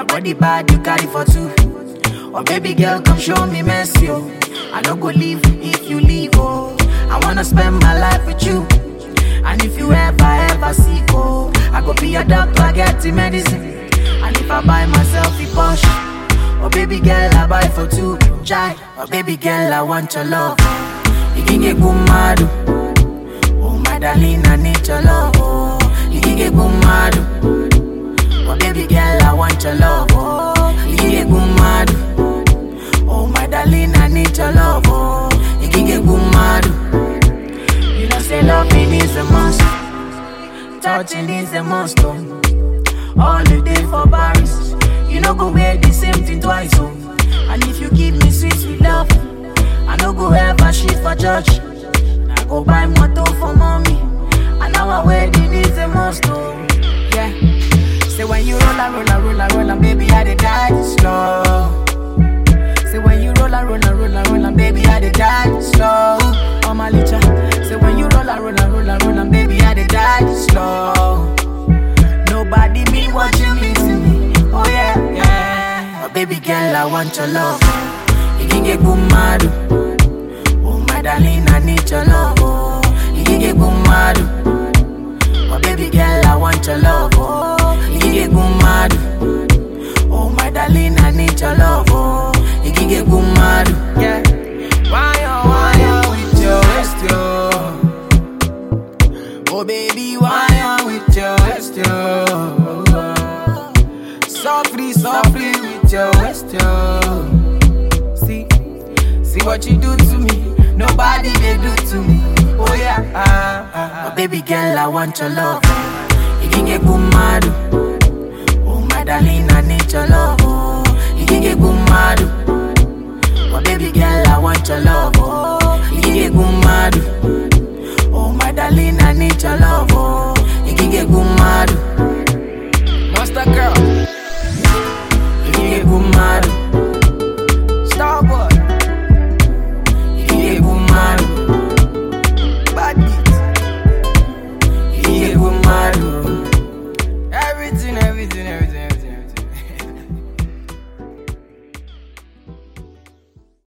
Your body bad, you carry for two. Oh baby girl, come show me mercy, oh. I don't go leave if you leave, oh. I wanna spend my life with you. And if you ever, ever sick, oh, I go be your doctor, get the medicine. And if I buy myself a Porsche, oh baby girl, I buy for two. Chai, oh baby girl, I want your love. You can get good mad, oh my darling, I need your love, oh. You can get good mad, oh baby girl, I want your love, oh. You can get good mad, oh my darling, I need your love, oh. You can get good mad. You know, say loving is a must. Touching is a must. Oh. All the day for Paris. You know, go wear the same thing twice. Oh. And if you give me sweet, sweet love, I no go ever shit for church. I go buy motor for mommy. And our wedding is a must. Oh. Yeah. Say when you roll and roll and roll and roll and baby, I dey die slow. Say when you roll and roll and roll and roll and baby, I dey die slow. Oh my licha. Say when you roll and roll and roll and roll and baby, I dey die slow. Nobody mean what you mean to me. Oh yeah, yeah. Oh baby girl, I want your love. You can get good mad. Oh my darling, I need your love. Oh, you can get good mad. Oh baby girl, I want your love. Oh, you can get good mad. Oh my darling, I need your love. Oh, you can get good mad. Yeah. Why oh why oh with your waist yo? Oh baby, why oh with your waist yo? Softly, softly with your waist yo. See, see what you do to me. Nobody they do to me. Oh yeah. Ah, ah, ah. Oh baby girl, I want your love. You can get good